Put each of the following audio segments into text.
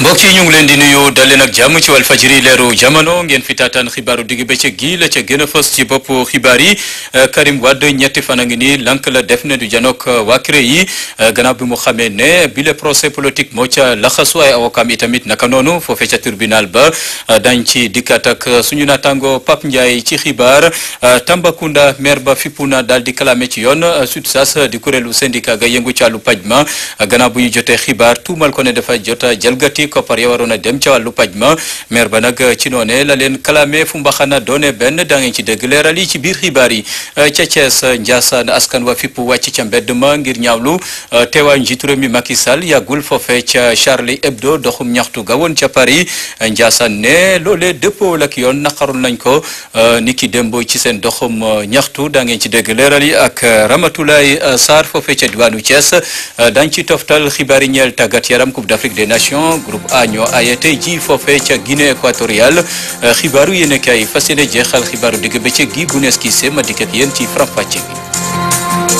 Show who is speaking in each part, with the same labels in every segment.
Speaker 1: mbokk yi ñu ngi leen di nuyu dal leen ak jàmm ci Walfadjri leeru jamono ngeen fi taataan xibaaru digg bëccëg gi la ca gën a fës ci bopp xibaar yi Karim Wade ñetti fan a ngi nii lank la def ne du janook waa CREI yi gannaaw bi mu xamee ne bi le procès politique moo ca laxasu ay avocat yi tamit naka noonu foofee ca tribunal ba dañ ci dikkaat ak suñu naataango Pape Ndiaye ci xibaar Tambacounda maire ba fippu na daal di kalaame ci yoon SUTSAS di kuréelu syndicat ga yëngu ci wàllu paj ma gannaaw bu ñu jotee xibaar tuumal ko ne dafa jota jalgati koppar ya waroon a dem ca wàllu paj ma maire ba nag ci noone la leen kalaame fu mbaxana doone benn daa ngeen ci dégg leeral yi ci biir xibaar yi ca Thiès Ndiassane askan wa fipp wàcc ca mbedd ma ngir ñaawlu teewaayu njiitu réew mi Macky Sall yàggul foofe ca Charlie Hebdo doxum ñaxtu ga woon ca Paris Ndiassane ne loolee dëppoo ak yoon naqarul nañ ko niki démb ci seen doxum ñaxtu daa ngeen ci dégg leeral yi ak Ramatoulaye Sarr foofe ca diwaanu Thiès dañ ci toftal xibaar yi ñeel tàggat yaram Coupe d'Afrique des Nations groupe A ñoo aaye tey ji foofe ca Guinée équatoriale xibaaru yéen kay fas yéene jeexal xibaaru digg bëccëg gi bu nees kii ma dikk ak yéen ci faram-fàcce bi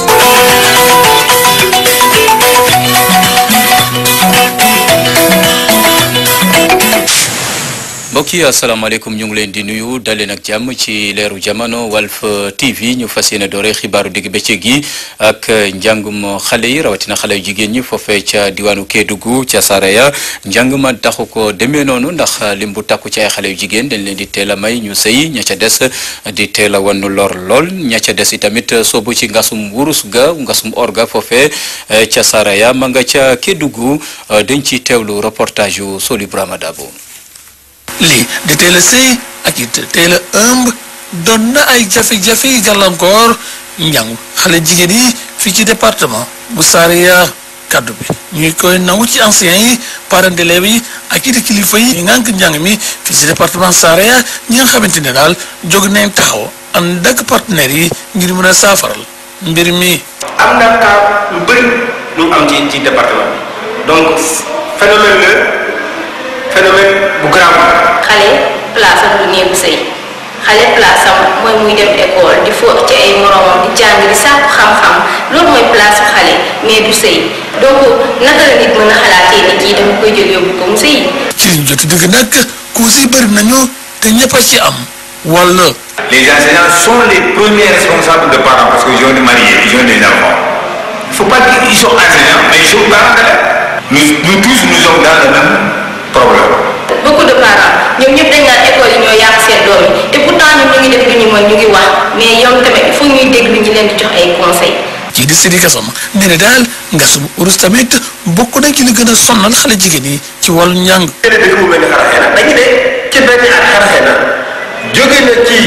Speaker 1: mbokk yi asalaamaaleykum ñu ngi leen di nuyu daleen ak jàmm ci leeru jamono Walf TV ñu fas yéene doore xibaaru digg bëccëg gi ak njàngum xale yi rawatina xale yu jigéen ñi foofee ca diwaanu Kédougou ca Saraya njàng ma taxu ko demee noonu ndax lim bu takku ci ay xale yu jigéen dañ leen di teel a may ñu sëy ña ca des di teel a wannu lor lool ña ca des itamit soobu ci ngasum wurus ga ngasum orga foofee ca Saraya ma nga ca Kédougou dañ ci teewlu reportage yu Soli Brahma Dabo
Speaker 2: lii di teel a sëy ak it teel a ëmb doon na ay jafe-jafe yi gàllankoor njàngu xale jigéen yi fii ci département bu Saraya kaddu bi ñuy koy nangu ci anciens yi parents d'élèves yi ak it kilifa yi ngànk njàng mi fii ci département Saraya ñi nga xamante ne daal jóg nañ taxaw ànd ak partenaires yi ngir mën a saafaral mbir mi.
Speaker 3: am na cas yu bëri ñu am ci ci département bi donc phénomène la. phénomène bu grave
Speaker 4: xale place am du néegu sëy xale place am mooy muy dem école di fo ci ay moromam di jàng di sàkku xam-xam loolu mooy place su xale mais du sëy donc naka la nit mën a xalaatee ni kii dama koy jël yóbbu ko mu sëy
Speaker 2: ci liñ jot dëgg nag causes yi bëri nañu te ñëpp a ci am wala.
Speaker 5: les enseignants sont les premiers responsables de parents parce que ils ont des mariés ils ont des enfants il faut pas qu'ils sont enseignants mais ils sont parents d'élèves nous nous tous nous sommes dans le même problème.
Speaker 4: beaucoup de parents ñoom ñëpp dañ naan école yi ñoo yàq seen doom yi et pourtant ñun ñu ngi def lu ñu mën ñu ngi wax mais yow tamit il faut ñuy déglu ñu leen di jox ay conseils.
Speaker 2: ci di Sidi Gassama nee na daal ngasum urus tamit bokk na ci li gën a sonnal xale jigéen yi ci wàllu njàng.
Speaker 3: keneen dëkk bu mel ni Xaraxeena dañu ne ci benn at Xaraxeena jóge na ci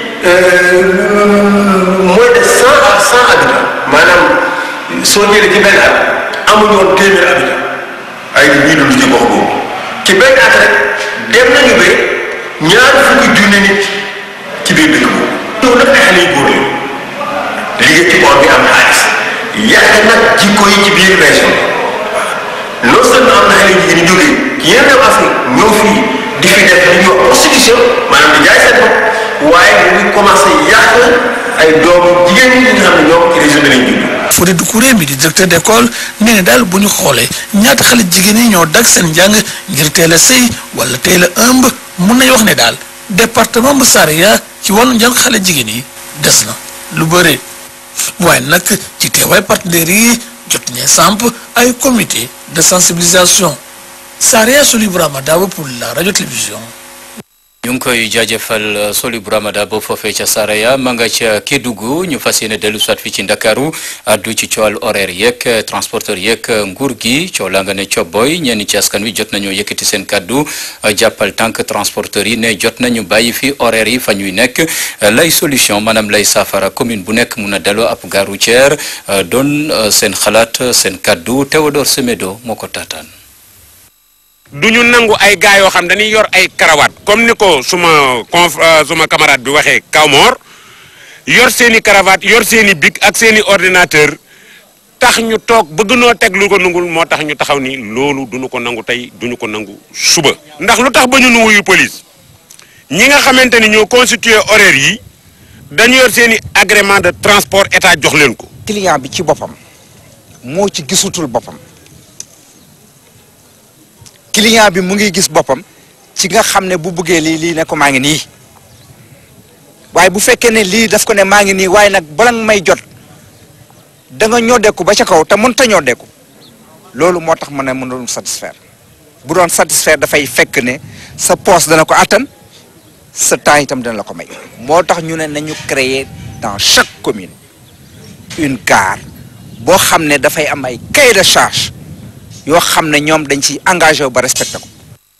Speaker 3: moins de cent à cent habitants maanaam soo jëlee ci benn at amuñu woon téeméer habitants ay ñuy dund ci gox boobu. ci benn at rek dem nañu ba ñaar fukki junne nit ci biir dëkk boobu. ñëw nag ay xale yu góor la liggéey ci boor bi am xaalis yàq nag jikko yi ci biir région bi non seulement am na xale yu jigéen ñi jógee ci yenn réew Afrique ñëw fii di fi def li ñuy wax prostitution maanaam di jaay seen bopp waaye mu ngi commencé yàq ay doomu jigéen ñi nga xam ne ñoom ci région bi lañ judd.
Speaker 2: Fodé Doucouré mi di directeur d'école nee na daal bu ñu xoolee ñaata xale jigéen yi ñoo dag seen njàng ngir teel a sëy wala teel a ëmb mun nañu wax ne daal département bu Saraya ci wàllu njàng xale jigéen yi des na lu bëre waaye nag ci teewaay partenaires yi jot ñee samp ay comité de sensibilisation Saraya Soli Brahma Dabo pour la radio télévision.
Speaker 1: ñu ngi koy jaajëfal Soli Brahma Dabo foofee ca Saraya ma nga ca Kédougou ñu fas yéene dellu soit fii ci Ndakaaru addu ci coowal horaire yeeg transporteur yeeg nguur gi coow laa nga ne cobboy ñenn ci askan wi jot nañoo yëkkati seen kaddu jàppal tànk transporteur yi ne jot nañu bàyyi fi horaire yi fa ñuy nekk lay solution maanaam lay saafara commune bu nekk mun a daloo ab gare routière doon seen xalaat seen kaddu Théodore Semedo moo ko taataan.
Speaker 6: du ñu nangu ay gars yoo xam dañuy yor ay karawaat comme ni ko suma conf suma camarade bi waxee Kawmor yor seen i cravate yor seen i bic ak seen i ordinateur tax ñu toog bëgg noo teg lu ko nangul moo tax ñu taxaw ni loolu duñu ko nangu tey duñu ko nangu suba. ndax lu tax ba ñu nu wuyu police ñi nga xamante ni ñoo constitué horaire yi dañu yor seen i agrément de transport état jox leen ko.
Speaker 7: client bi ci boppam moo ci gisutul boppam client bi mu ngi gis boppam ci nga xam ne bu bëggee lii lii ne ko maa ngi nii waaye bu fekkee ne lii daf ko ne maa ngi nii waaye nag bala nga may jot da nga ñoddeeku ba ca kaw te mënut a ñoddeeku loolu moo tax ma ne mënul satisfaire bu doon satisfaire dafay fekk ne sa poste dana ko attan sa temps itam dana la ko may moo tax ñu ne nañu créer dans chaque commune une gare boo xam ne dafay am ay cahier de charge yoo xam ne ñoom dañ ci engagé wu ba respecté ko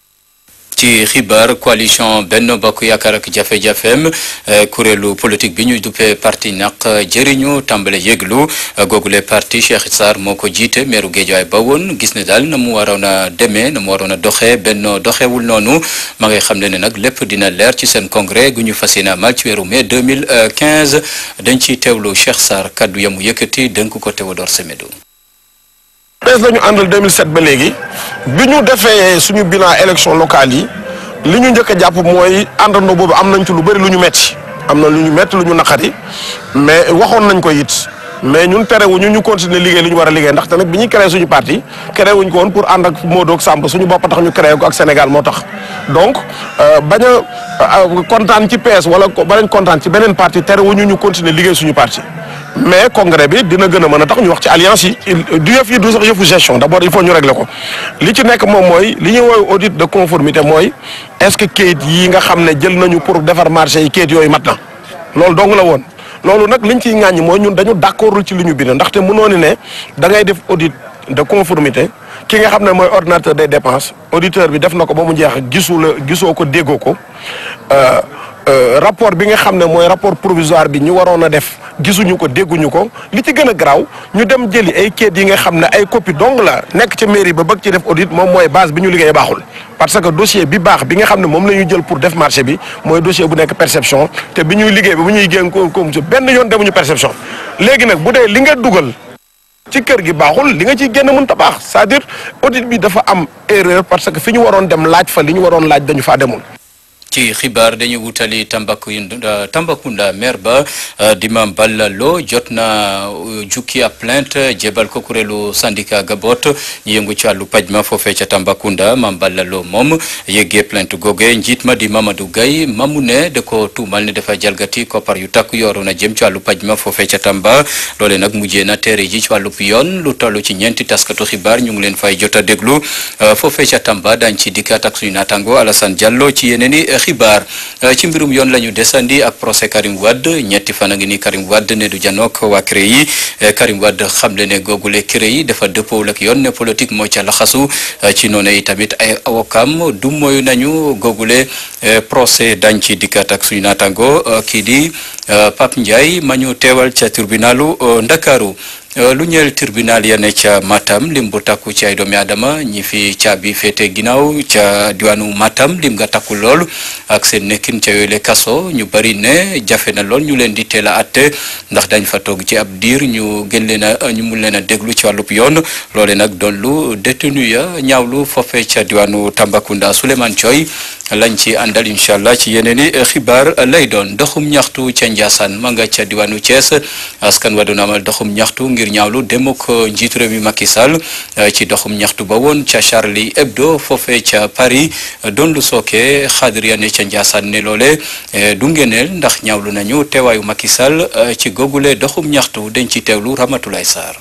Speaker 1: ci xibaar coalition Benno Bokk Yaakaar ak jafe-jafeem kuréelu politique bi ñuy duppee parti naq jëriñu tàmbale yëglu googule parti Cheikh Sarr moo ko jiite meeru Géejawaay ba woon gis ne daal na mu waroon a demee na mu waroon a doxee Benno doxewul noonu ma ngay xam ne ne nag lépp dina leer ci seen congrès gu ñu fas yéene amal ci weeru mai 2015 dañ ciy teewlu Cheikh Sarr kaddu yamu yëkkati dënk ko Théodore Semedo
Speaker 8: bees la ñu àndal 2007 ba léegi bi ñu defee suñu bilan élection locale yi li ñu njëkk a jàpp mooy àndandoo boobu am nañ ci lu bëri lu ñu metti am na lu ñu metti lu ñu naqari mais waxoon nañ ko it mais ñun terewuñu ñu continuer liggéey li ñu war a liggéey ndaxte nag bi ñuy créé suñu parti créé wuñ ko woon pour ànd ak Modou ak Samb suñu bopp tax ñu créé ko ak Sénégal moo tax donc bañ a kontaan ci PS wala bañ kontaan ci beneen parti terewuñu ñu continuer liggéey suñu parti mais congrès bi dina gën a mën a tax ñu wax ci alliance yi du yëf yi du sax yëfu gestion d'abord il faut ñu régler ko li ci nekk moom mooy li ñuy woowee audit de conformité mooy est-ce que kayit yi nga xam ne jël nañu pour defar marché yi kayit yooyu mat na loolu dong la woon loolu nag liñ ciy ŋàññi mooy ñun dañu d'accordul ci li ñu bind ndaxte mënoo ni ne da ngay def audit de conformité ki nga xam ne mooy ordinateur des dépenses auditeur bi def na ko ba mu jeex gisu la gisoo ko déggoo ko rapport bi nga xam ne mooy rapport provisoire bi ñu waroon a def gisuñu ko dégguñu ko li ci gën a garaaw ñu dem jëli ay kayit yi nga xam ne ay copie dong la nekk ci mairie ba bëgg ci def audit moom mooy base bi ñu liggéey baaxul parce que dossier bi baax bi nga xam ne moom la ñuy jël pour def marché bi mooy dossier bu nekk perception te bi ñuy liggéey ba bu ñuy génn ko comme benn yoon demuñu perception léegi nag bu dee li nga dugal ci kër gi baaxul li nga ciy génn mën ta baax c'est-à-dire audit bi dafa am erreur parce que fi ñu waroon dem laaj fa li ñu waroon laaj dañu faa demul
Speaker 1: ci xibaar dañu wutali Tambacounda Tambacounda maire ba di Mame Balla Lo jot na jukki ab plainte jébal ko kuréelu syndicat Gabot ñu yëngu ci wàllu paj ma foofee ca Tambacounda Mame Balla Lo moom yëggee plainte googe njiit ma di Mamadou Gaye mamu ne da ko tuumal ne dafa jalgati koppar yu takk yooru na jëm ci wàllu paj ma foofee ca Tamba loole nag mujjee na teere ji ci wàllu yoon lu toll ci ñeenti taskatu xibaar ñu ngi leen fay jot a déglu foofee ca Tamba dañ ci dikkaat ak suñu naataango Alassane Diallo ci yeneen i xibaar ci mbirum yoon la ñu desandi ak procès Karim Wade ñetti fan a ngi ni Karim Wade ne du janook waa CREI yi Karim Wade xamle ne googule CREI yi dafa dëppoowul ak yoon ne politique moo ca laxasu ci noonu yi tamit ay awokam du moyu nañu googule procès dañ ci dikkaat ak suñu naataango kii di Pape Ndiaye ma ñu teewal ca tribunalu Ndakaaru lu ñeel tribunal ya ne ca Matam lim bu takku ci ay doomi aadama ñi fi caabi féete ginnaaw ca diwaanu Matam lim nga takku lool ak seen nekkin ca yooyu le kaso ñu bari ne jafe na lool ñu leen di teel a atte ndax dañ fa toog ci ab diir ñu gën leen a ñu mun leen a déglu ci wàllub yoon loole nag doon lu détenu ya ñaawlu foofee ca diwaanu Tambacounda Souleymane Thioy lañ ci àndal incha allah ci yeneen i xibaar lay doon doxum ñaxtu ca Ndiassane ma nga ca diwaanu Thiès askan wa doon amal doxum ñaxtu ngir ñaawlu demuk njiitu réew mi Macky Sall ci doxum ñaxtu ba woon ca Charlie Hebdo foofee ca Paris doon lu sooke xaadir ya ne ca Ndiassane ne loole du ngeneel ndax ñaawlu nañu teewaayu Macky Sall ci googule doxum ñaxtu dañ ci teewlu Ramatoulaye Sarr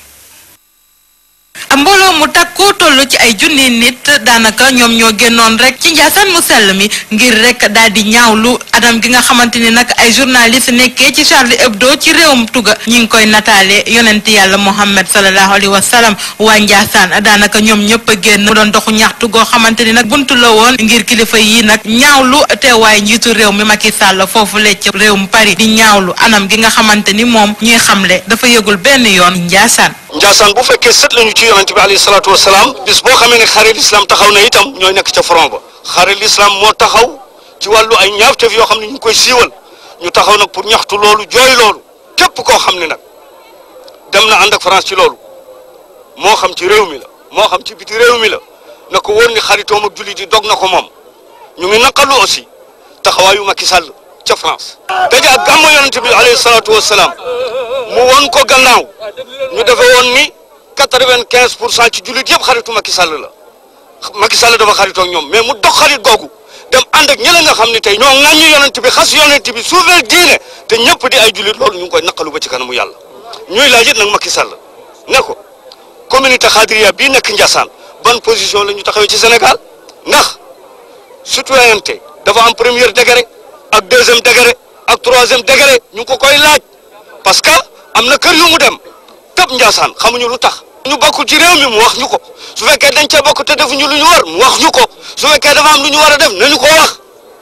Speaker 9: mbooloo mu takku toll ci ay junni nit daanaka ñoom ñoo génnoon rek ci njaasaan mu sell mi ngir rek daal di ñaawlu anam gi nga xamante ni nag ay journaliste nekkee ci Charlie Hebdo ci réewum Tuga ñi ngi koy nataale yonent yàlla Muhammad sallallahu alayhi wa sallam waa njaasaan daanaka ñoom ñëpp a génn mu doon doxu ñaxtu goo xamante ni nag buntu la woon ngir kilifa yi nag ñaawlu teewaay njiitu réew mi Macky Sall foofu le ci réewum Paris di ñaawlu anam gi nga xamante ni moom ñuy xamle dafa yëgul benn yoon njaasaan
Speaker 10: Njaasaan bu fekkee sët lañu ci yonent bi alayhi salaatu wa salaam bis boo xamee ne xare l'islam taxaw na itam ñooy nekk ca front ba xare l'islam moo taxaw ci wàllu ay ñaawteef yoo xam ne ñu ngi koy siiwal ñu taxaw nag pour ñaxtu loolu jooy loolu képp koo xam ne nag dem na ànd ak France ci loolu moo xam ci réew mi la moo xam ci biti réew mi la na ko wóor ni xaritoom ak jullit yi dog na ko moom ñu ngi naqalu aussi taxawaayu Macky Sall ca France. daje ak gàmmu yonent bi alayhi salaatu wa salaam mu won ko gannaaw ñu defe woon ni quatre-vingt-quinze pour cent ci jullit yëpp xaritu Macky Sall la Macky Sall dafa xaritoo ak ñoom mais mu dox xarit googu dem ànd ak ñeneen nga xam ne tey ñoo ŋàññi yonent bi xas yonent bi suufeel diine te ñëpp di ay jullit loolu ñu ngi koy naqalu ba ci kanamu yàlla ñuy laaj it nag Macky Sall ne ko communauté xaadiriya bii nekk Ndiassane ban position la ñu taxawee ci Sénégal ndax citoyenneté dafa am premier degré ak deuxième degré ak troisième degré ñu ngi ko koy laaj parce que am na kër yu mu dem tëb Ndiassane xamuñu lu tax. ñu bokk ci réew mi mu wax ñu ko su fekkee dañ cee bokk te defuñu lu ñu war mu wax ñu ko su fekkee dafa am lu ñu war a def nañu ko wax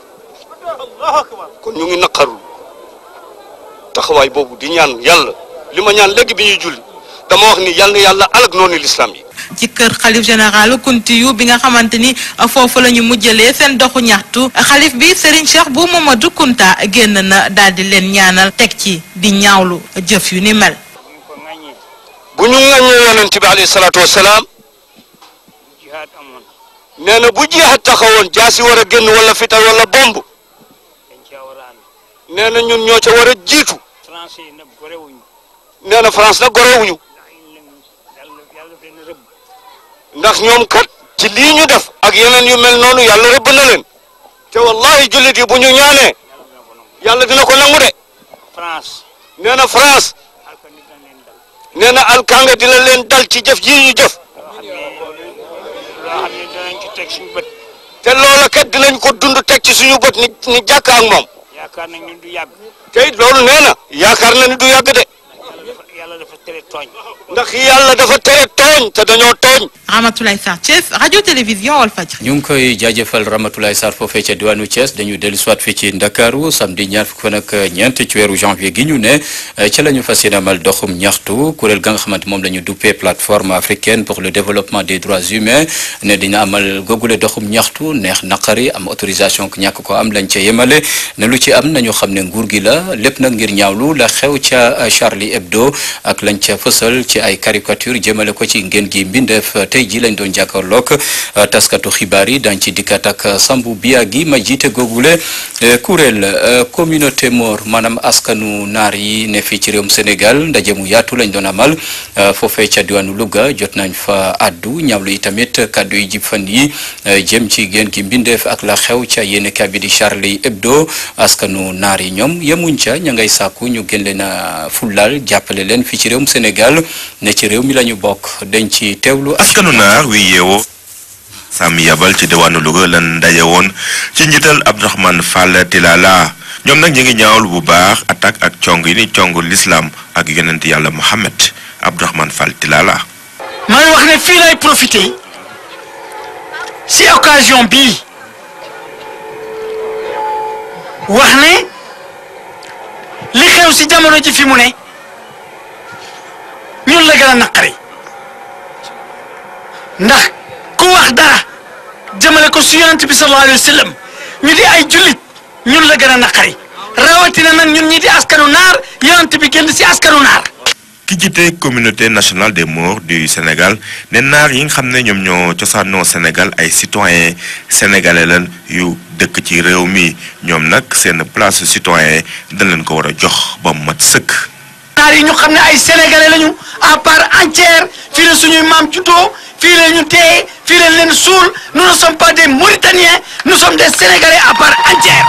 Speaker 10: kon ñu ngi naqarul taxawaay boobu di ñaan yàlla li ma ñaan léegi bi ñuy julli dama wax ni yàlla na yàlla alag noonu l'islam yi.
Speaker 9: ci kër xalif général Kuntiyu bi nga xamante ni foofu la ñu mujjalee seen doxu ñaxtu xalif bi Serigne Cheikh bu Mamadou Kunta génn na daal di leen ñaanal teg ci di ñaawlu jëf yu ni mel.
Speaker 10: bu ñu ŋaññee yonent bi alayhi salaatu wa salaam nee na bu jihaad taxawoon jaasi war a génn wala fital wala bomb nee na ñun ñoo ca war a jiitu nee na France nag gorewuñu ndax ñoom kat ci lii ñu def ak yeneen yu mel noonu yàlla rëbb na leen te wallahi jullit yi bu ñu ñaanee yàlla dina ko nangu de nee na France nee na alkanga dina leen dal ci jëf ji ñu jëf te loola kat dinañ ko dund teg ci suñu bët ni ni jàkk ak moom
Speaker 11: yaakaar nañ ni du yàgg
Speaker 10: te it loolu nee na yaakaar na ni du yàgg de
Speaker 11: yàlla dafa tere tooñ
Speaker 10: ndax yàlla dafa tere tooñ te dañoo tooñ
Speaker 9: Ramatoulaye Sarr Thiès radio télévision Walfadjri
Speaker 1: ñu ngi koy jaajëfal Ramatoulaye Sarr foofee ca diwaanu Thiès dañu dellu soit fii ci Ndakaaru samedi ñaar fukk fan ak ñeent ci weeru janvier gi ñu ne ca la ñu fas yéene amal doxum ñaxtu kuréel ga nga xamante moom la ñu duppee plateforme africaine pour le développement des droits humains ne dina amal googule doxum ñaxtu neex naqari am autorisation ku ñàkk ko am lañ ca yemale ne lu ci am nañu xam ne nguur gi la lépp nag ngir ñaawlu la xew ca Charlie Hebdo ak lañ ca fësal ci ay caricature jëmale ko ci ngeen gi mbindeef tey ji lañ doon jàkkaarloog taskatu xibaar yi dañ ci dikkat ak Sambou Biagi ma jiite googule kuréel communauté Mor maanaam askanu naar yi ne fii ci réewum Sénégal ndaje mu yaatu lañ doon amal foofee ca diwaanu Louga jot nañ fa addu ñaawlu yi tamit kàddu yi jib fan yi jëm ci ngeen gi mbindeef ak la xew ca yéene bi di Charlie Hebdo askanu naar yi ñoom yemuñ ca ña ngay sàkku ñu gën leen a fullaal jàppale leen fii ci réewum Sénégal ne ci réew mi la ñu bokk dañ ci teewlu
Speaker 12: askanu naar wi yeewoo sàmm yabal ci diwaanu Louga lan ndaje woon ci njiital Abdourahmane Fall Tilala ñoom nag ñu ngi ñaawlu bu baax attaque ak cong yi ni cong l'islam ak yonent yàlla Mohammed Abdourahmane Fall Tilala
Speaker 13: may wax ne fii lay profité si occasion bii wax ne li xew si jamono ji fi mu ne ñun la gën a naqari ndax ku wax dara jëmale ko si yonent bi sallallahu alayhi wa sallam ñu di ay jullit ñun la gën a naqari rawatina nag ñun ñi di askanu naar yonent bi génn si askanu naar
Speaker 12: ki jiite communauté nationale des Maures du Sénégal ne naar yi nga xam ne ñoom ñoo cosaanoo Sénégal ay citoyens sénégalais lan yu dëkk ci réew mi ñoom nag seen place citoyen dañ leen ko war a jox ba mu mat sëkk.
Speaker 13: naar yi ñu xam ne ay sénégalais lañu à part entière fii la suñuy maam juddoo fii la ñu dee fii la leen suul nous ne sommes pas des Mauritaniens nous sommes des sénégalais à part entière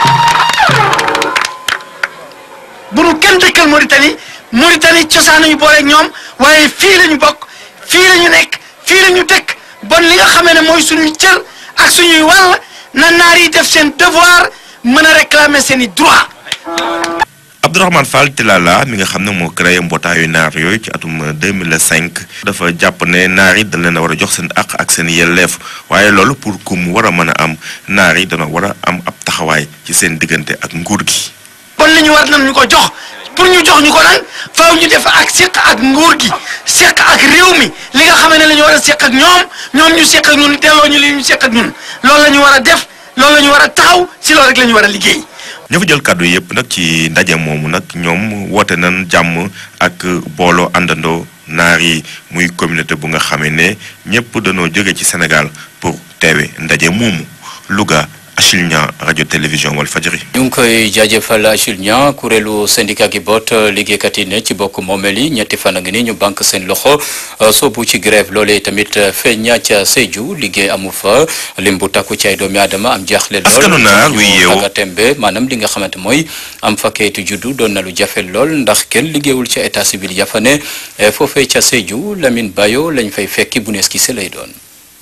Speaker 13: bu nu kenn dëkkal Mauritanie Mauritanie cosaan nañu boole ñoom waaye fii la ñu bokk fii la ñu nekk fii la ñu dëkk bon li nga xamee ne mooy suñuy cër ak suñuy wàll na naar yi def seen devoir mën a réclamer seen i droit
Speaker 12: Abdourahmane Fall Tilala mi nga xam ne moo créé mbootaayu naar yooyu ci atum 2005 dafa jàpp ne naar yi dañ leen a war a jox seen àq ak seen yelleef waaye loolu pour ku mu war a mën a am naar yi dana war a am ab taxawaay ci seen diggante ak nguur gi.
Speaker 13: bon li ñu war nañ ñu ko jox pour ñu jox ñu ko nag faaw ñu def ak seq ak nguur gi seq ak réew mi li nga xam ne la ñu war a seq ak ñoom ñoom ñu seq ak ñun delloo ñu li ñu seq ak ñun loolu la ñu war a def loolu la ñu war a taxaw si loolu rek la ñu war a liggéey.
Speaker 12: ña fa jël kàddu yëpp nag ci ndaje moomu nag ñoom woote nañ jàmm ak booloo àndandoo naar yi muy communauté bu nga xamee ne ñëpp dañoo jóge ci Sénégal pour teewe ndaje moomu Louga Achille Niang rajo télévision Walfadjri.
Speaker 1: ñu ngi koy jaajëfal Achille Niang kuréelu syndicat gi boot liggéeykat yi ne ci bokk moomeel yi ñetti fan a ngi ni ñu banque seen loxo soobu ci grève loolee tamit feeña ca Sédhiou liggéey amu fa lim bu takku ci ay doomi aadama am jaaxle lool
Speaker 12: askanu naar wi yeewu
Speaker 1: aga tembe maanaam li nga xamante mooy am fa kayitu juddu doon na lu jafe lool ndax kenn liggéeyul ca état civil ya fa ne foofee ca Sédhiou Lamine Bayo lañ fay fekki bu nees kise lay doon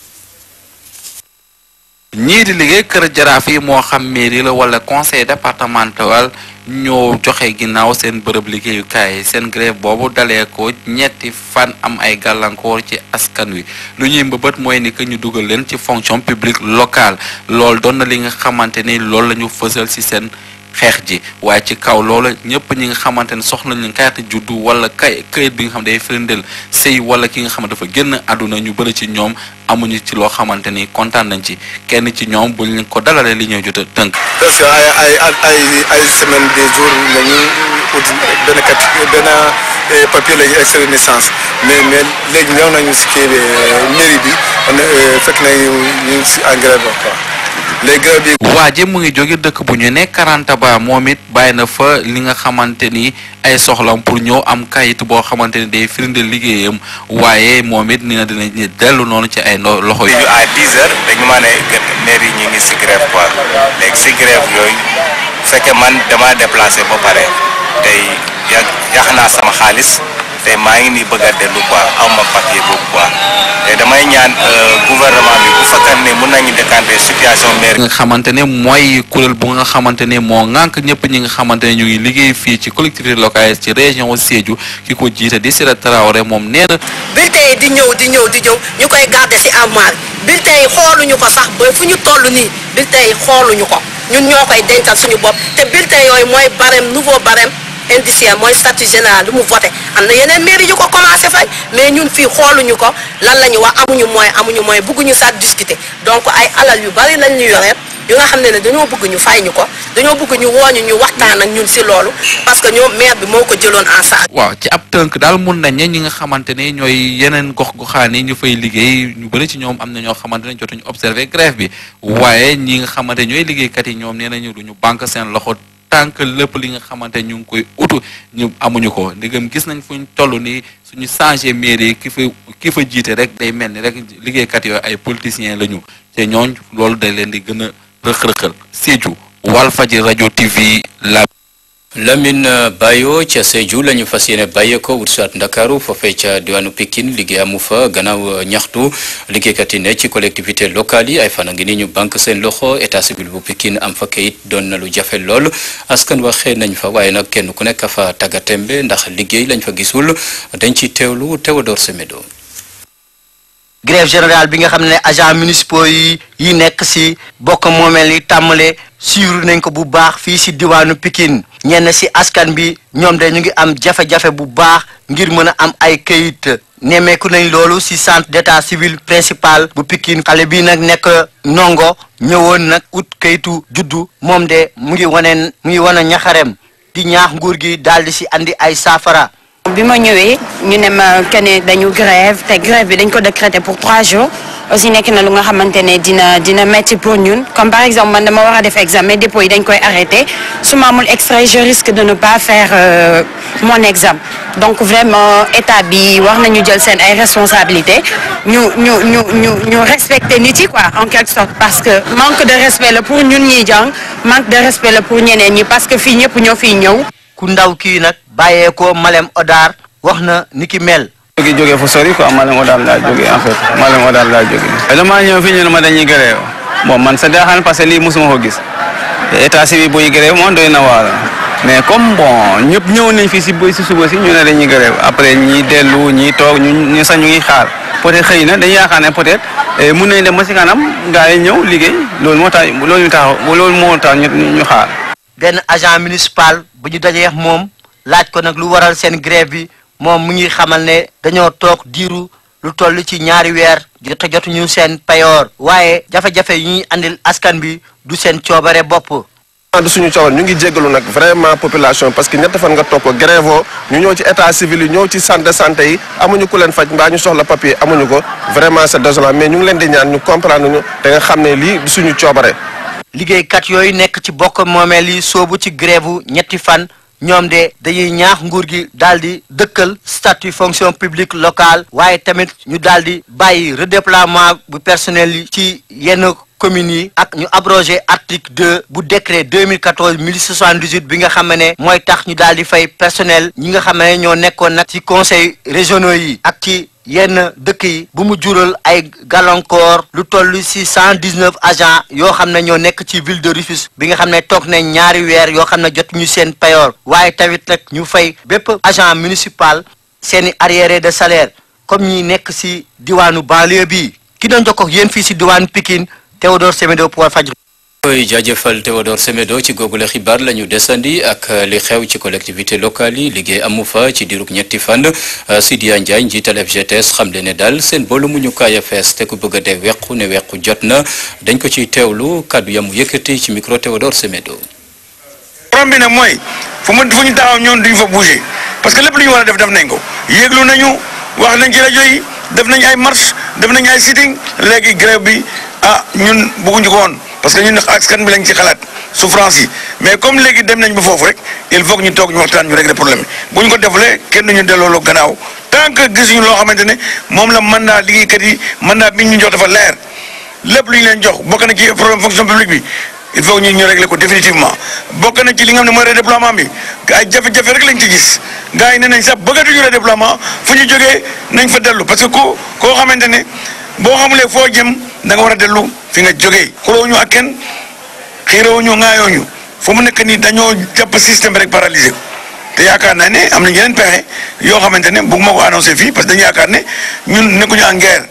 Speaker 14: ñii di liggéey kër jaraaf yi moo xam mairie la wala conseil départemental ñoo joxe ginnaaw seen bërëb liggéeyukaay yi seen grève boobu dalee ko ñetti fan am ay gàllankoor ci askan wi lu ñuy mbëbët mooy ni que ñu dugal leen ci fonction publique locale loolu doon na li nga xamante ni loolu la ñu fësal ci seen xeex ji waaye ci kaw loola ñëpp ñi nga xamante ne soxla nañu kayitu juddu wala kay kayit bi nga xam day firndeel sëy wala ki nga xam ne dafa génn àdduna ñu bëri ci ñoom amuñu ci loo xamante ni kontaan nañ ci kenn ci ñoom buñ leen ko dalalee li ñuy jot a tënk.
Speaker 15: parce que ay ay ay ay semaine des jours la ñu ut benn kat benn papier la ñu extrait de naissance mais mais léegi ñëw nañu si kii bi mairie bi fekk nañu ñu si en grève quoi. léegi grève bi.
Speaker 14: waa ji mu ngi jóge dëkk bu ñu ne Karantaba moom it bàyyi na fa li nga xamante ni ay soxlam pour ñëw am kayit boo xamante ni day firndeel liggéeyam waaye moom it ni na dina dellu noonu ci ay ndo loxo yi.
Speaker 16: à 10 heures dañu ma ne maire yi ñu ngi si grève quoi léegi si grève yooyu fekkee man dama déplacé ba pare tey yàq yàq naa sama xaalis te maa ngi nii bëgg a dellu quoi aw ma papier boobu quoi te damay ñaan gouvernement bi bu fekkee ne mun nañu décanter situation maire.
Speaker 14: nga xamante ne mooy kuréel bu nga xamante ne moo ŋànk ñëpp ñi nga xamante ne ñu ngi liggéey fii ci collectivité locale ci région Sédhiou ki ko jiite di Sira Traoré moom nee na.
Speaker 17: bulletin yi di ñëw di ñëw di ñëw ñu koy garder ci armoire bulletin yi xooluñu ko sax ba fu ñu toll nii bulletin yi xooluñu ko ñun ñoo koy dencal suñu bopp te bulletin yooyu mooy barème nouveau barème. indiciaire mooy statut général lu mu voté am na yeneen mairie yu ko commencé fay mais ñun fii xooluñu ko lan la ñu wax amuñu moyen amuñu moyen bëgguñu sax discuter donc ay alal yu bari lañ ñu yoree yu nga xam ne ne dañoo bëgg ñu fay ñu ko dañoo bëgg ñu wooñu ñu waxtaan ak ñun si loolu parce que ñoom maire bi moo ko jëloon en charge.
Speaker 14: waaw ci ab tënk daal mun nañ ne ñi nga xamante ne ñooy yeneen gox goxaan yi ñu fay liggéey ñu bëri ci ñoom am na ñoo xamante ne jotuñu observé grève bi waaye ñi nga xamante ñooy liggéeykat yi ñoom nee nañu duñu banque seen loxo. tant que lépp li nga xamante ñu ngi koy utu ñu amuñu ko ndigam gis nañ fuñ toll nii suñu changé mairie ki fa ki fa jiite rek day mel ni rek liggéeykat yooyu ay politiciens la ñu te ñooñ loolu day leen di gën a rëq-rëqal Sédhiou Walfadjri rajo TV la
Speaker 1: Lamine Bayo ca Sédhiou la ñu fas yéene bàyyeekoo wut saat Ndakaaru foofee ca diwaanu Pikine liggéey amu fa gannaaw ñaxtu liggéeykat yi ne ci collectivité locale yi ay fan a ngi ni ñu banque seen loxo état civil bu Pikine am fa kayit doon na lu jafe lool askan waxee nañ fa waaye nag kenn ku nekk fa tàggatémbe ndax liggéey lañ fa gisul dañ ci teewlu Théodore Semedo.
Speaker 18: grève générale bi nga xam ne agent municipaux yi yi nekk ci bokk moomeel yi tàmmale suivre nañ ko bu baax fii ci diwaanu Pikine ñenn ci askan bi ñoom de ñu ngi am jafe-jafe bu baax ngir mën a am ay këyit nemmeeku nañ loolu ci centre d'état civil principal bu Pikine xale bi nag nekk ndongo ñëwoon nag ut këyitu juddu moom de mu ngi wane mu ngi wane ñaxarem di ñaax nguur gi daal di ci andi ay saafara.
Speaker 19: bi ma ñëwee ñu ne ma que ne dañu grève te grève bi dañ ko décréter pour trois jours aussi nekk na lu nga xamante ne dina dina metti pour ñun comme par exemple man dama war a def examen dépôt yi dañ koy arrêté su ma amul extrait je risque de ne pas faire euh, mon examen donc vraiment état bi war nañu jël seen ay responsabilités ñu ñu ñu ñu ñu respecter nit yi quoi en quelque sorte parce que manque de respect la pour ñun ñiy jàng manque de respect la pour ñeneen ñi parce que fii ñëpp ñoo fiy ñëw.
Speaker 18: ku ndaw kii nag bàyyeekoo Malem Odar wax na ni ki mel.
Speaker 20: jóge jóge fu sori quoi Malem Odar laa jóge en fait Malem Odar laa jóge damaa ñëw fii ñu ne ma dañuy grève bon man sa daaxaan parce que lii mosuma ko gis état civil buy grève moom doy na waar mais comme bon ñëpp ñëw nañ fii si si suba si ñu ne dañuy grève après ñi dellu ñi toog ñu ñu sax ñu ngi xaar peut-être xëy na dañuy yaakaar ne peut-être mun nañ dem ba si kanam gars yi ñëw liggéey loolu moo tax loolu ñu tax loolu moo tax ñu xaar.
Speaker 18: benn agent municipal bu ñu dajee moom laaj ko nag lu waral seen grève bi moom mu ngi xamal ne dañoo toog diiru lu toll ci ñaari weer jot jotuñu seen payoor waaye jafe-jafe yi ñuy andil askan bi du seen coobare bopp.
Speaker 8: du suñu coobare ñu ngi jéggalu nag vraiment population parce que ñett fan nga toog ko grève ñu ñëw ci état civil yi ñëw ci centre de santé yi amuñu ku leen faj mbaa ñu soxla papier amuñu ko vraiment c'est désolant mais ñu ngi leen di ñaan ñu comprendre ñu te nga xam ne lii du suñu coobare.
Speaker 18: liggéeykat yooyu nekk ci bokk moomeel yi soobu ci grève ñetti fan ñoom de dañuy ñaax nguur gi daal di dëkkal statut fonction publique locale waaye tamit ñu daal di bàyyi redéploiement bu personnel yi ci yenn communes yi ak ñu abrogé article 2 bu décret 2014 1078 bi nga xam ne mooy tax ñu daal di fay personnel ñi nga xam ne ñoo nekkoon nag ci conseil régionaux yi ak ci yenn dëkk yi bu mu jural ay gàllankoor lu toll ci cent dix neuf agents yoo xam ne ñoo nekk ci ville de Rufisque bi nga xam ne toog nañ ñaari weer yoo xam ne jot ñu seen payoor waaye tamit nag ñu fay bépp agent municipal seeni arriéré de salaire comme ñi nekk ci diwaanu banlieue bi ki doon jokkoo ak yéen fii ci diwaanu Pikine Théodore Semedo pour Walfadjri
Speaker 1: koy jaajëfal Théodore Semedo ci googule xibaar la ñu desandi ak li xew ci collectivité locale yi liggéey amu fa ci diirug ñetti fan Sidia Ndiaye njiital FGTS xamle ne daal seen boolu mu ñu kaay a fees te ku bëgg a dee wequ ne wequ jot na dañ ko ciy teewlu kàddu yamu yëkkati ci micro Théodore Semedo.
Speaker 21: problème bi nag mooy fu mu fu ñu taxaw ñoom duñ fa bouger parce que lépp lu ñu war a def def nañ ko yéeglu nañu wax nañ ci rajo yi def nañ ay marche def nañ ay sitting léegi grève bi ah ñun bëgguñu ko woon parce que ñun askan bi lañ ci xalaat souffrance yi mais comme léegi dem nañ ba foofu rek il faut que ñu toog ñu waxtaan ñu régler problème bi bu ñu ko defulee kenn duñu delloo gannaaw tant que gisuñu loo xamante ne moom la mandat liggéeykat yi mandat bi ñu jox dafa leer lépp lu ñu leen jox bokk na ci problème fonction publique bi il faut que ñu ñu régler ko définitivement bokk na ci li nga xam ne mooy redéploiement bi ay jafe-jafe rek lañ ci gis gars yi ne nañ sax bëggatuñu redéploiement fu ñu jógee nañ fa dellu parce que ku koo xamante ne boo xamulee foo jëm da nga war a dellu fi nga jógee xuloo ñu ak kenn xiiroo ñu ŋaayoo ñu fu mu nekk nii dañoo jàpp système rek paralysé ko te yaakaar naa ne am na yeneen pexe yoo xamante ne bëgguma ko annoncé fii parce que dañu yaakaar ne ñun nekkuñu en guerre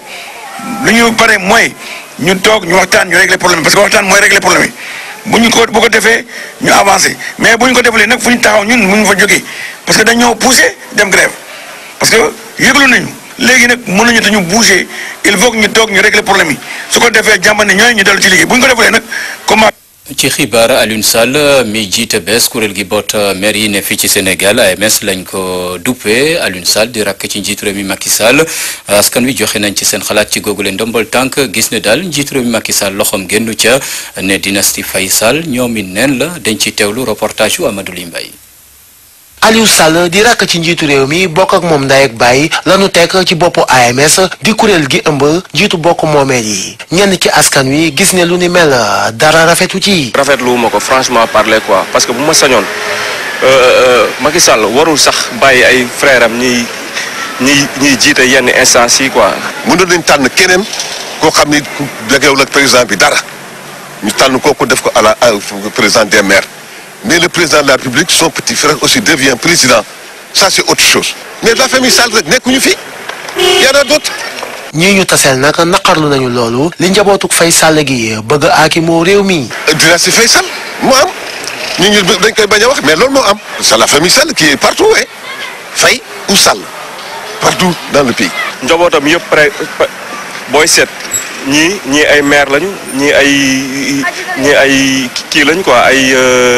Speaker 21: lu ñu pare mooy ñu toog ñu waxtaan ñu régler problème parce que waxtaan mooy régler problème yi bu ñu ko bu ko defee ñu avancé mais bu ñu ko defalee nag fu ñu taxaw ñun mënuñu fa jógee parce que dañoo poussé dem grève parce que yëglu nañu léegi nag mënuñu te ñu bouger il faut que ñu toog ñu régler problème yi su ko defee jàmba ne ñooy ñu dellu ci liggéey bu ñu ko defalee nag comment.
Speaker 1: ci xibaar Alioune Sall mi jiite bees kuréel gi boot maire yi ne fii ci Sénégal AMS lañ ko duppee Alioune Sall di rakk ci njiitu réew mi Macky Sall askan wi joxe nañ ci seen xalaat ci googu leen ndombal tànk gis ne daal njiitu réew mi Macky Sall loxoom génnu ca ne dynastie Faye Sall ñoom it neen la dañ ci teewlu reportage yu Amadou Limbay
Speaker 22: Aliou Sall di rakk ci njiitu réew mi bokk ak moom ndey ak baay lanu teg ci boppu AMS di kuréel gi ëmb njiitu bokk moomeel yi ñenn ci askan wi gis ne lu ni mel dara rafetu ci.
Speaker 23: rafetlu ma ko franchement parler quoi parce que bu ma sañoon Macky Sall warul sax bàyyi ay frère am ñiy ñiy ñiy jiite yenn instance yi quoi.
Speaker 24: mënoon nañ tànn keneen koo xam ni jegewul ak président bi dara ñu tànn kooku def ko à la président des maires. mais le président de la République son petit frère aussi devient président ça c'est autre chose mais la famille Sall rek nekkuñu fi y en a d'autres
Speaker 22: ñii ñu taseel nag naqarlu nañu loolu li njabootuk Faye Sall gi bëgg a aaki moo réew mi.
Speaker 24: dynastie Faye Sall moo am ñu ñu dañ koy bañ a wax mais loolu moo am c'est la famille Sall qui est partout ouais Faye ou Sall partout dans le pays.
Speaker 23: njabootam yëpp pré booy seet ñii ñii ay maire lañu ñii ay ñii ay kii lañ quoi ay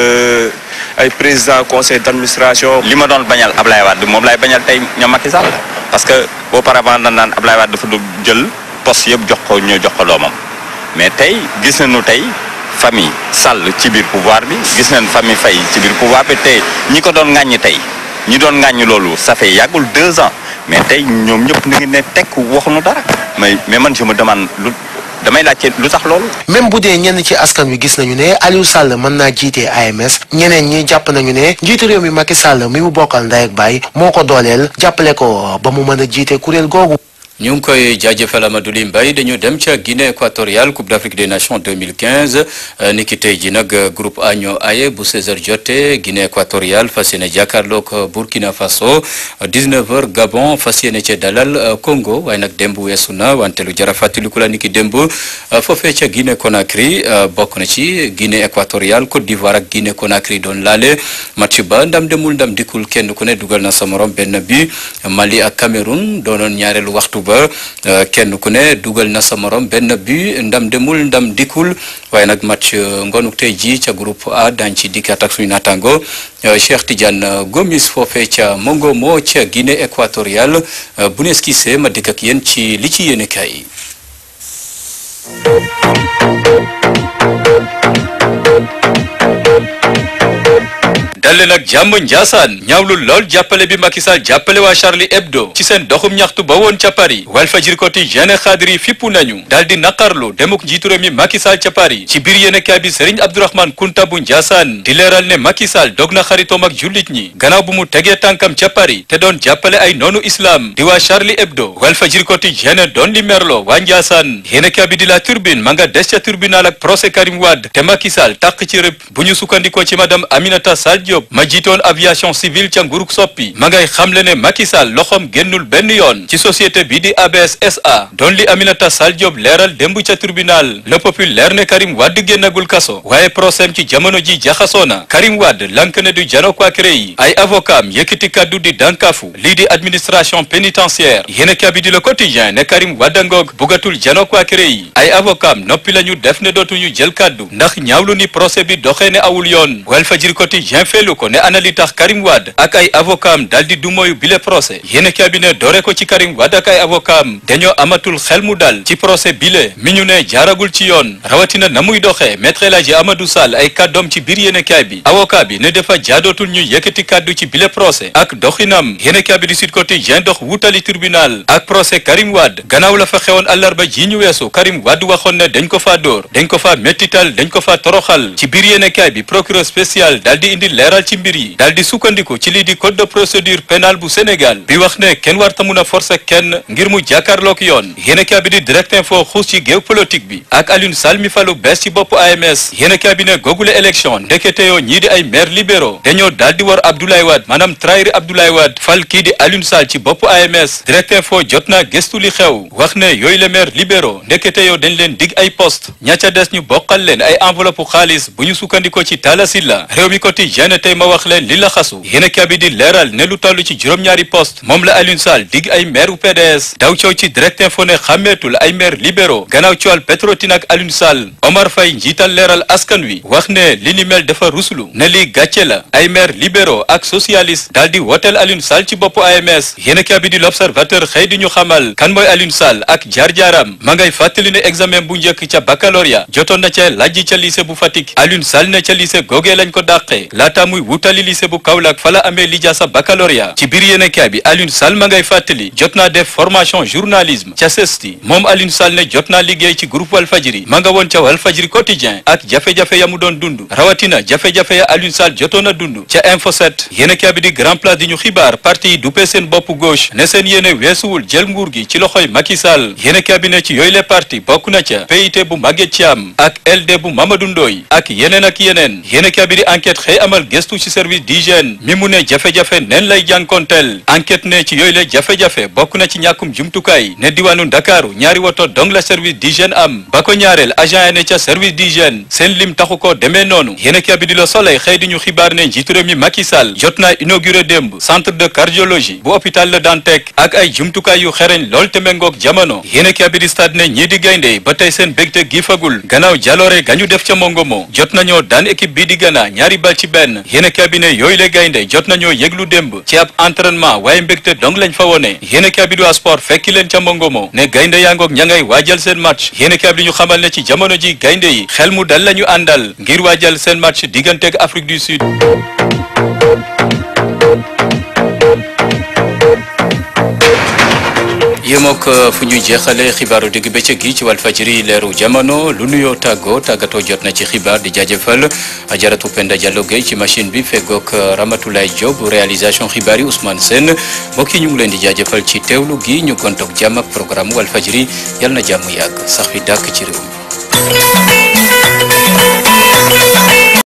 Speaker 23: ay président conseil d'administration.
Speaker 25: li ma doon bañal Ablaye Wade moom laay bañal tey ñoom Macky Sall parce que auparavant dañ naan Ablaye Wade dafa doon jël poste yëpp jox ko ñoo jox ko doomam mais tey gis nañu tey famille Sall ci biir pouvoir bi gis nañ famille Faye ci biir pouvoir bi tey ñi ko doon ŋàññi tey ñi doon ŋàññi loolu ça fait yàggul deux ans. mais tey ñoom ñëpp ñu ngi ne tekk waxuñu dara mais mais man je me demande lu damay laajte lu tax loolu.
Speaker 22: même bu dee ñenn ci askan wi gis nañu ne Aliou Sall mën naa jiite AMS ñeneen ñi jàpp nañu ne njiitu réew mi Macky Sall mi mu bokkal ndey ak baay moo ko dooleel jàppale ko ba mu mën a jiite kuréel googu.
Speaker 1: ñu ngi koy jaajëfal Amadou Ly Mbaye dañu dem ca Guinée équatoriale Coupe d'Afrique des Nations 2015 ni ki tey ji nag groupe A ñoo aye bu 16h jotee Guinée équatoriale fas yéene jàkkaarloog Burkina Faso 19h Gabon fas yéene ca dalal Congo waaye nag démb weesu na wante lu jara fàttaliku la ni ki démb foofee ca Guinée Conakry bokk na ci Guinée équatoriale Côte d'Ivoire ak Guinée Conakry doon laale match ba ndam demul ndam dikkul kenn ku ne dugal na sa morom benn bi Mali ak Cameroun doonoon ñaareelu waxtu ba kenn ku ne dugal na sa morom benn bi ndam demul ndam dikkul waaye nag match ngonuk tey ji ca groupe A dañ ci dikkaat ak suñu naataango Cheikh Tidiane Gomis foofee ca Mongomo ca Guinée équatoriale bu nees gisee ma dikk ak yéen ci li ci yéene kaay dalle nag jàmm Njaasaan ñaawlu lool jàppale bi Macky Sall jàppale waa Charlie Hebdo ci seen doxum ñaxtu ba woon ca Paris Walfadjri Quotidien xaadiri fippu nañu daal di naqarlu demuk njiitu réew mi Macky Sall ca Paris ci biir yéenekaay bi Serigne Abdourahmane Kunta bu Njaasaan di leeral ne Macky Sall dog na xaritoom ak jullit ñi gannaaw bu mu tegee tànkam ca Paris te doon jàppale ay noonu islam di waa Charlie Hebdo Walfadjri Quotidien doon li merlo waa Njaasaan yéenekaay bi di la turbine ma nga des ca tribunal ak procès Karim Wade te Macky Sall tàq ci rëb bu ñu sukkandikoo ci madame Aminata Sall Diop ma jiitoon aviation civile ca nguruk soppi ma ngay xamle ne Macky Sall loxoom génnul benn yoon ci société bi di ABS SA doon li Aminata Sall Diop leeral démb ca tribunal le populaire ne Karim Wade génnagul kaso waaye procès ci jamono ji jaxasoo na Karim Wade lank ne du jano kwa yi ay avocat am yëkkati kaddu di dànkaafu lii di administration pénitentiaire yéena kabi di le quotidien ne Karim Wade ngoog bugatul jano kwa yi ay avocat am noppi la ñu def ne dootuñu jël kaddu ndax ñaawlu ni procès bi doxee ne awul yoon Walfadjri quotidien feelu ko ne ana li tax Karim Wade ak ay avocat am daal di du moyu bile procès yéena kabi ne doore ko ci Karim Wade ak ay avocat am dañoo amatul xel mu dal ci procès bile mi ñu ne jaaragul ci yoon rawatina na muy doxee maître El Hadji Amadou Sall ay kàddoom ci biir yéenekaay bi avocat bi ne dafa jaadootul ñu yëkkati kàddu ci bile procès ak doxinam yéenekaay bi di Sud Quotidien dox wutali tribunal ak procès Karim Wade gannaaw la fa xewoon àllarba ji ñu weesu Karim Wade waxoon ne dañ ko faa dóor dañ ko faa mettital dañ ko faa toroxal ci biir yéenekaay bi procureur spécial daal di indi leeral ci mbir yi daal di sukkandiku ci lii di code de procédure pénale bu Sénégal bi wax ne kenn warta mun a forcer kenn ngir mu jàkkaarloog yoon yéenekaay bi di direct info xuus ci géew politique bi ak Alioune Sall mi falu bees ci bopp AMS yéenekaay bi ne googule élection ndekete yoo ñii di ay maire libéraux dañoo daal di war Abdoulaye Wade maanaam trahir Abdoulaye Wade fal kii di Alioune Sall ci bopp AMS direct info jot naa gëstu li xew wax ne yooyu le maire libéraux ndekete yoo dañ leen dig ay poste ña ca des ñu bokkal leen ay enveloppe xaalis bu ñu sukkandikoo ci Talla Sylla réew mi quotidien tey ma wax leen li la xasu yéenekaay bi di leeral ne lu toll ci juróom-ñaari poste moom la Alioune Sall dig ay maire u PDS daw coow ci direct info ne xàmmeetul ay maire libéraux gannaaw coowal Petrotim ak Alioune Sall Omar Faye njiital leeral askan wi wax ne li ni mel dafa ruslu ne lii gàcce la ay maire libéraux ak socialiste daal di woteel Alioune Sall ci boppu AMS yéenekaay bi di l'observateur xëy di ñu xamal kan mooy Alioune Sall ak jaar-jaaram ma ngay fàttali ne examen bu njëkk ca baccalauréat jotoon na ca lajji ca lycée bu Fatick Alioune Sall ne ca lycée googee lañ ko dàqee laata muy wutali lycée bu Kaolack fa la amee lijaasa baccalauréat ci biir yéenekaay bi Alioune Sall ma ngay fàttali jot naa def formation journalisme ca CESTI moom Alioune Sall ne jot naa liggéey ci groupe Walfadjri ma nga woon ca Walfadjri quotidien ak jafe-jafe ya mu doon dund rawatina jafe-jafe ya Alioune Sall jotoon a dund ca Info 7 yéenekaay bi di grand place di ñu xibaar parti yi duppee seen bopp gauche ne seen yéene weesuwul jël nguur gi ci loxoy Macky Sall yéenekaay bi ne ci yooyu les parti bokk na ca PIT bu Maguette Thiam ak LD bu Mamadou Ndoye ak yeneen ak yeneen yéenekaay bi di enquête xëy amal gëstu ci service d'hygiène mi mu ne jafe-jafe neen lay jànkonteel enquête ne ci yooyu la jafe-jafe bokk na ci ñàkkum jumtukaay ne diwaanu Ndakaaru ñaari woto dong la service d'hygiène am ba ko ñaareel agent ya ne ca service d'hygiène seen lim taxu ko demee noonu yéenekaay bi di la Soleil xëy di ñu xibaar ne njiitu réew mi Macky Sall jot naa inauguré démb centre de cardiologie bu hôpital Le Dantec ak ay jumtukaay yu xereñ lool te méngoog jamono yéenekaay bi di stade ne ñii di gaynde ba tey seen bégte gi fagul gannaaw jaloore gañu def ca Mongomo jot nañoo daan équipe bii di Ghana ñaari bal ci benn yéenekaay bi ne yooyu le gaynde jot nañoo yëglu démb ci ab entraînement waaye mbégte dong lañ fa wone yéenekaay bi du sport fekki leen ca Mongomo ne gaynde yaa ngoog ña ngay waajal seen match yéenekaay bi di ñu xamal ne ci jamono ji gaynde yi xel mu dal lañu àndal ngir waajal seen match digganteeg Afrique du Sud yéemook fu ñuy jeexale xibaaru digg bëccëg gi ci Walfadjri leeru jamono lu nuyoo tàggoo tàggatoo jot na ci xibaar di jaajëfal ajaratu Penda Diallo Gueye ci machine bi feggoog Ramatoulaye Diop réalisation xibaar yi Ousmane Sène mbokk yi ñu ngi leen di jaajëfal ci teewlu gi ñu gontoog jàmm ak programme Walfadjri yal na jàmm yàgg sax fi dàkk ci réew mi